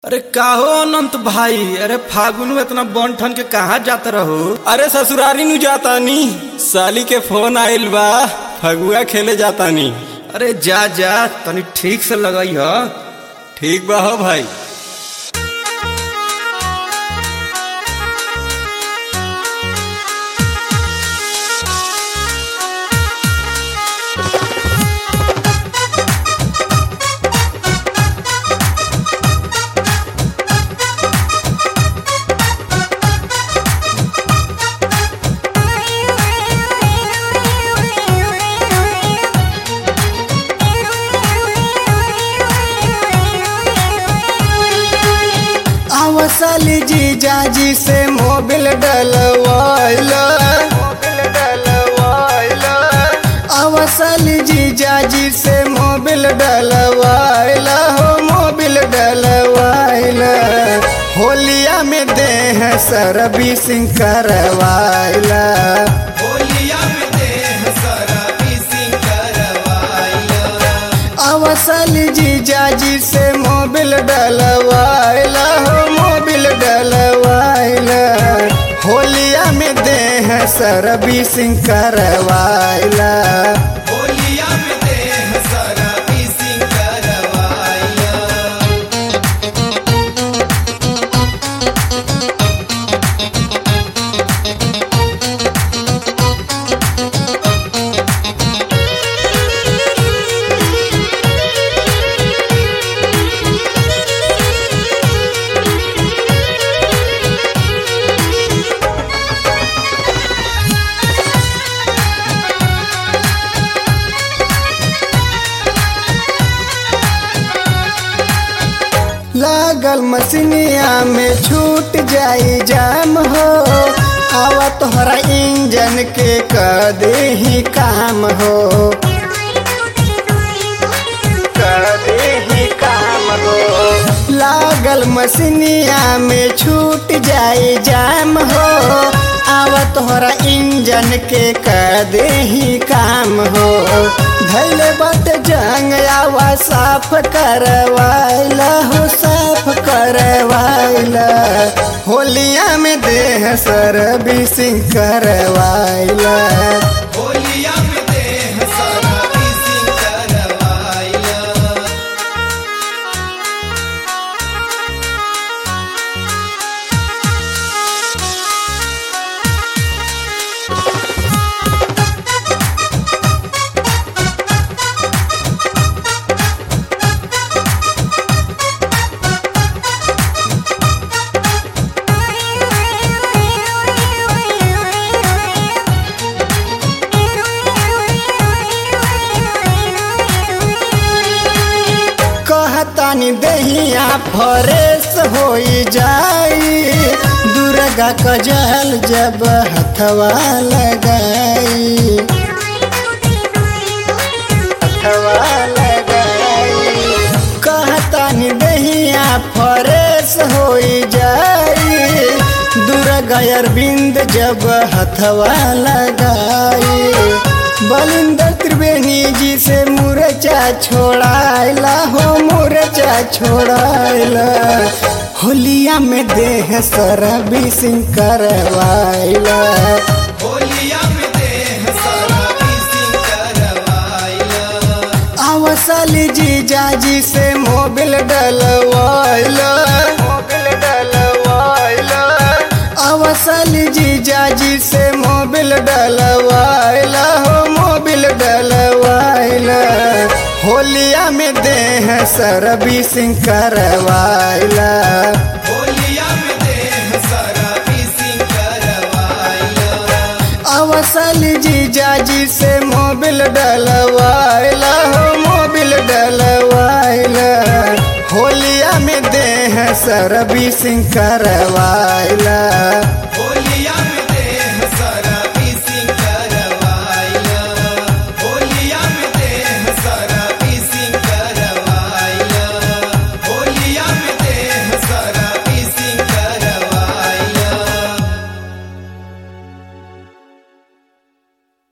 अरे काहो अनंत भाई अरे फागुन में इतना बन ठन के कहाँ जात रहो अरे ससुरारी नु जातानी साली के फोन आइल बा फगुआ खेले जातानी अरे जा जा तनी ठीक से लगई ह ठीक बा हो भाई अवसली जीजा जी से मोबिल डलवाइल मोबिल डलवाइल अवसली जीजा जी से मोबिल डलवाइल हो मोबिल डलवाइल होलिया में देह सरबी सिंह करवाइल अवसल जीजा जी से मोबिल डलवाइल हो मोबिल डलवाइल होलिया में देह सरबी सिंह करवाइल लागल मसीनिया में छूट जाई जाम हो आवा तोहरा इंजन के कर दे ही काम हो कर दे ही काम हो लागल मसीनिया में छूट जाई जाम हो आवा तोहरा इंजन के कर दे ही काम हो धैले बट जंग आवा साफ करवाइला हो साफ करवाइला होलिया में देह सर भी सिंह करवाइला कहतानी दहिया फरेस होई जाई दुर्गा कजल जब हथवा लगाई हथवा लगाई कहतानी दहिया फरेस होई जाई दुर्गा अरविंद जब हथवा लगाई बलिंदर त्रिवेणी जी से मुरचा छोड़ाइला हो मुरचा छोड़ाइला होलिया में देह सरबी सिंह करवाइला अवसली जीजा जी से मोबिल डलवाइल मोबिल डलवाइल अवसली जीजा जी से मोबिल डलवाइल हो मोबिल डलवाइल होलिया में देह सरबी सिंह करवाइला अवसल जीजा जी से मोबिल डलवाइला हो मोबिल डलवाइला होलिया में देह सरबी सिंह करवाइला